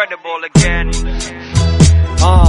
incredible again. Ah.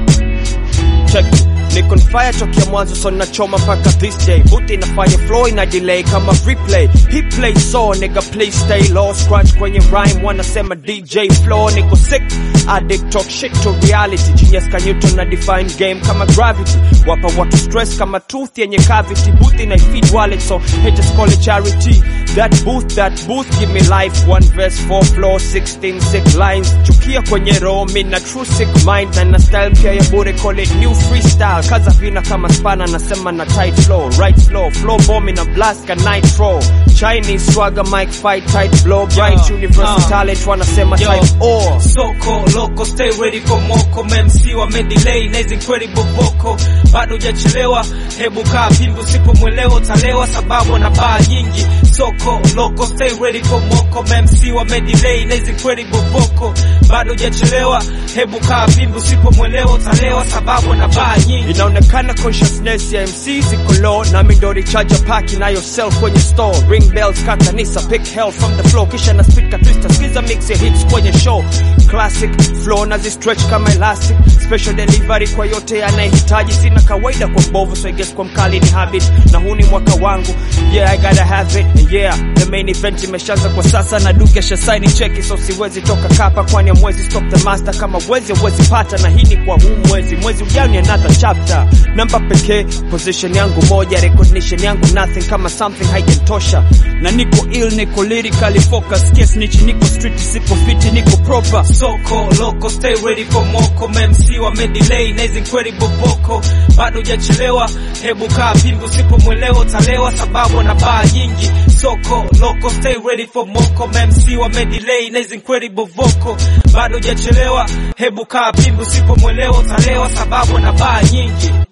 Check it. Niko on fire tokea mwanzo so nachoma mpaka this day Buti inafanya flow ina delay kama replay He play so nigga please stay low Scratch kwenye rhyme wanasema DJ flow Niko sick addict talk shit to reality Genius ka Newton na define game kama gravity Wapa watu stress kama tooth yenye cavity Booth ina feed wallet so haters call it charity That booth that booth give me life One verse four flow 16 sick lines Chukia kwenye roho mina true sick mind Na na style pia ya bure call it new freestyle Kaza vina kama spana nasema na tight flow Right flow, flow bomb na blast ka nitro Chinese swagger mic fight tight blow Bright Yo, universal uh, talent wanasema yo. type O Soko loco stay ready for moko MC wamedelay na hizi incredible vocal bado hujachelewa hebu kaa pimbi usipomwelewa utalewa sababu na baa nyingi Soko loco stay ready for moko MC wamedelay na hizi incredible vocal bado hujachelewa hebu kaa pimbi usipomwelewa utalewa sababu na baa nyingi inaonekana consciousness ya MC ziko low nami ndo recharge pack inayo sell kwenye store ring bells ka kanisa pick hell from the floor kisha na speed ka twister skiza mix ya hits kwenye show classic flow na zi stretch kama elastic special delivery kwa yote anayehitaji sina kawaida kwa mbovu so I guess kwa mkali ni habit na huu ni mwaka wangu yeah I gotta have it and yeah the main event imeshaanza kwa sasa na duke shasaini cheki so siwezi toka kapa kwani amwezi stop the master kama wezi wezi pata na hii ni kwa huu mwezi mwezi ujao ni another chapter namba pekee position yangu moja recognition yangu nothing kama something haijatosha na niko ill niko lyrically focus case nichi niko street sipo fiti niko proper Soko loco stay ready for moko MC wamedelay na hizi incredible vocal bado hujachelewa hebu kaa pimbi usipomwelewa utalewa sababu na baa nyingi Soko loco stay ready for moko MC wamedelay na hizi incredible vocal bado hujachelewa hebu kaa pimbi usipomwelewa utalewa sababu na baa nyingi